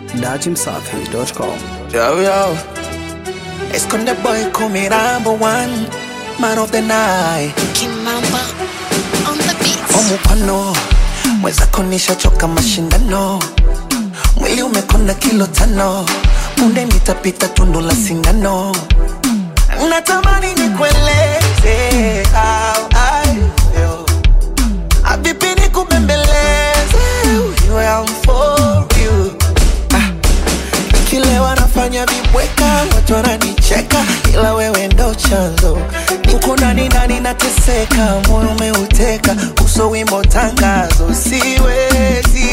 dachimsafi.com. Yo, yo. Esconde boy, call me number one. Man of the night. Kimamba on the beat. Omupano. Mwenzako nishachoka mashindano. Mwili umekonda kilo tano. Punde nitapita tundu la sindano. Natamani nikueleze how I feel. Habibi nikubembeleze. You am for you. Ah. Kile wanafanya vibweka, watu wananicheka, ila wewe ndo chanzo. Uko ndani ndani nateseka, moyo umeuteka, uso wimbo tangazo, siwezi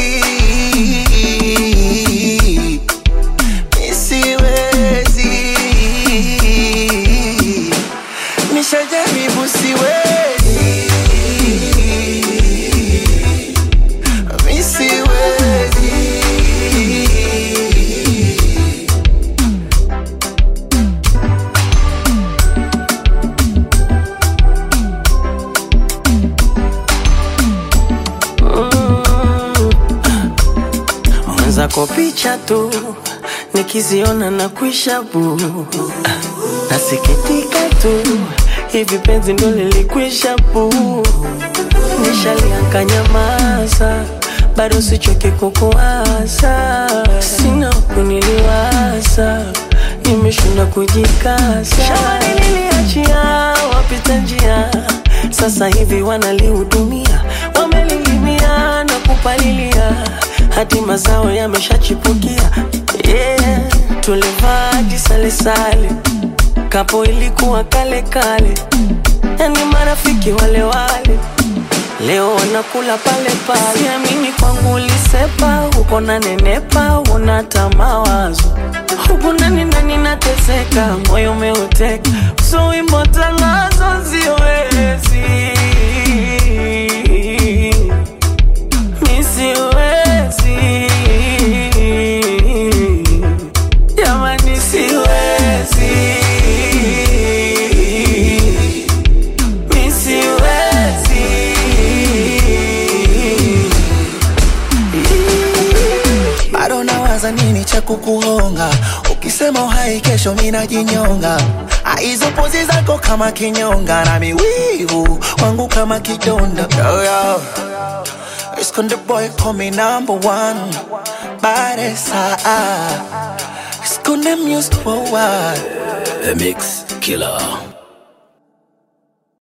Mi siwezi nishajaribu, siwezi Mi siwezi mwenzako picha tu nikiziona na kuisha bu nasikitika tu hivi penzi ndo lilikwisha bu nishalianka nyamaza bado sichoke kukuasa sina kuniliwaza nimeshinda kujikasa shambani niliachia wapita njia sasa hivi wanalihudumia wamelilimia na kupalilia hadi mazao yameshachipukia yeah. tulivaa jisalesale kapo ilikuwa kale kale yani marafiki wale wale leo wanakula pale pale siamini kwangu ulisepa uko na nenepa unata mawazo huku ndani ndani nateseka moyo umeuteka so wimbo tangazo siwezi mi siwezi jamani siwezi mi siwezi bado nawaza nini cha kukuhonga ukisema uhai kesho minajinyonga hizo pozi zako kama kinyonga na miwivu wangu kama kidonda yo, yo. Esconde boy call me number one Baresa Esconde music for what The Mix Killer.